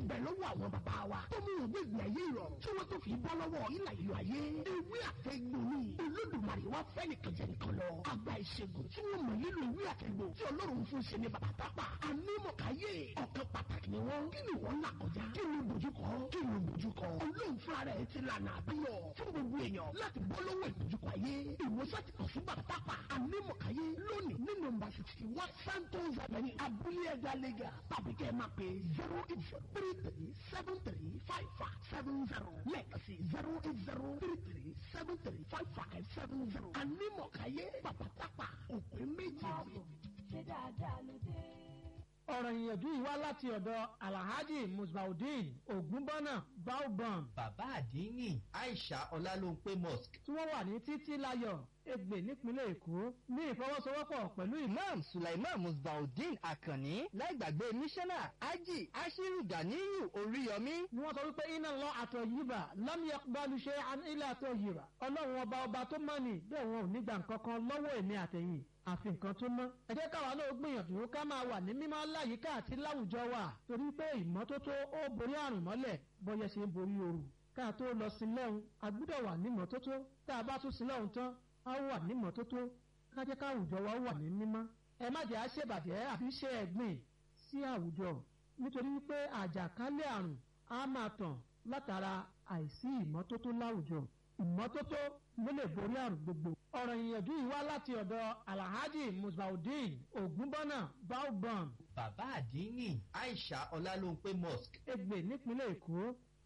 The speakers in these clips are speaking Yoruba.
bẹ lọ́wọ́ àwọn bàbá wa tó mú òwe ìgbé ayé ìrọ̀rùn tí wọ́n tó fi bọ́ lọ́wọ́ ìlà ìlú ayé ewé àtẹ̀gbò ni olódùmarè wá fẹ́ nìkan jẹ nìkan lọ àgbà ìṣègùn tí wọ́n mọ̀ nílò ewé àtẹ̀gbò tí ọlọ́run fún ṣe ní bàbá tápà anímọ̀káyé ọ̀kan pàtàkì ni wọ́n kí ni wọ́n là kọjá kí ni bójúkọ kí ni bójúkọ olóhùn fúnra rẹ̀ ti lànà àbíyọ fún gbogbo èèyàn láti bọ́ lọ́wọ́ ìbójúkọ ayé ìwòsàn ti kàn sí bàbá tápà anímọ̀káyé lónìí ní nọ́mbà sixty one santos avenue abúlé ẹ̀dá lẹ́gà tàbí kẹ́ ẹ máa pè zero eight zero three three seven three five five seven zero lẹ́ẹ̀kan sí zero eight zero three three seven three five five seven zero anímọ̀káyé bàbá tápà òpin méjì. ṣé dáadáa ló dé. ọ̀rọ̀ ìyànjú yìí wá láti ọ̀dọ̀ alhaji musbaudeen ogunbọ́nà baobam bàbá àdínní aisha ọlálóńpé mosque tí wọ́n wà ní títí láyọ̀ Ègbè nípínlẹ̀ Èkó ní ìfọwọ́sowọ́pọ̀ pẹ̀lú ìlú imam sulaiman musbaudeen akanni láìgbàgbé mísánná ají ashiru ganiyu oríyọmí ni wọ́n sọ wípé iná lọ àtọ̀ yìíbà lámìyà balùṣe ilé àtọ̀ yìíbà ọlọ́run ọba ọba tó mọ̀ ní bẹ́ẹ̀ wọn ò ní gbà nǹkan kan lọ́wọ́ èmi àtẹ̀yìn àfi nǹkan tó mọ́. ẹ jẹ́ káwa náà gbìyànjú ká máa wà ní mímọ́ láyìíká àti láwùjọ wa torí pé ìmọ́tótó ó borí àrùn mọ́lẹ̀ bọ́yẹ ṣe ń borí ooru. ká tó lọ sí lẹ́hùn a gbúdọ̀ wà ní mọ́tótó tá a bá tún sí lẹ́hùn tán a wà ní mọ́tótó ká jẹ́ ká àwùjọ wa wà ní mímọ́. ẹ má jẹ́ àṣebàjẹ́ àfi ṣe ẹ̀gbìn sí àwùjọ nítorí pé àjàkálẹ̀ àrùn á máa tàn látara àìsí ìmọ́tótó láwùjọ ìmọ́tótó ló lè borí àrùn gbogbo. ọ̀rọ̀ ìyànjú yìí wá láti ọ̀dọ̀ alhaji musbaudeen ogunbọ́nà baobam bàbá àdínní aisha ọlálóńpé mosque Ègbè nípínlẹ̀ Èkó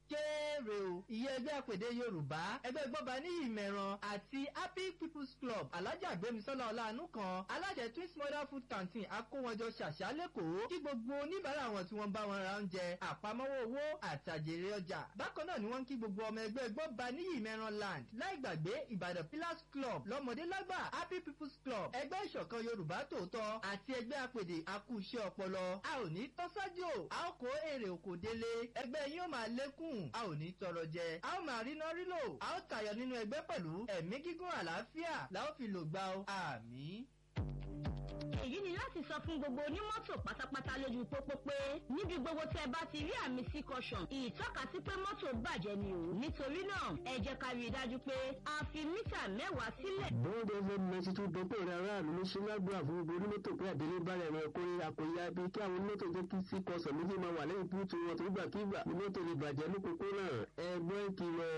kéré o ìyẹn ẹgbẹ́ àpèdè yorùbá ẹgbẹ́ gbọ́ba ní ìmẹ̀ràn àti happy people's club alájà gbémisọ́lá ọ̀làánú kan alájẹ twins mother food canteen akówọjọ ṣàṣà lẹ́kọ̀ọ́ kí gbogbo oníbàárà wọn tí wọ́n bá wọn ra oúnjẹ àpamọ́wọ́ owó àtàjèrè ọjà bákan náà ni wọ́n ń kí gbogbo ọmọ ẹgbẹ́ gbọ́ba ní ìmẹ̀ràn land láì gbàgbé ìbàdàn pillars club lọ́mọdé lágbà happy people's club ẹgbẹ́ ìṣọ̀kan yorùbá tòótọ́ àti ẹgbẹ́ àpèdè akúṣẹ́ ọpọlọ a ò ní tọ́sájò a ó kó èrè òkò délé ẹgbẹ́ yín ó máa lékún a ò ní tọrọ jẹ a ó máa rí náà rí lò a ó tayọ nínú ẹgbẹ́ pẹ̀lú ẹ̀mí gígùn àlàáfíà la ó fi lò gbà ó àmín. èyí ni láti sọ fún gbogbo onímọ́tò pátápátá lójú pópó pé níbi gbogbo tẹ́ bá ti rí àmì sí caution ìtọ́ka sí pé mọ́tò bàjẹ́ ni o nítorí náà ẹ jẹ́ ká rí i dájú pé a fi mítà mẹ́wàá sílẹ̀. bóńdé fm ninety two dọ́pọ̀ rẹ̀ aráàlú ló ṣe lágbára fún gbogbo onímọ́tò pé àdélé bára ẹ̀rọ ẹ̀kọ́ rírà kò yá bí kí àwọn onímọ́tò jẹ́ kí sí kọsàn méjì máa wà lẹ́yìn búùtù wọn tó gbàkigbà ní mọ́tò lè bàjẹ́ lókòókò náà ẹgbẹ́ ìkìlọ̀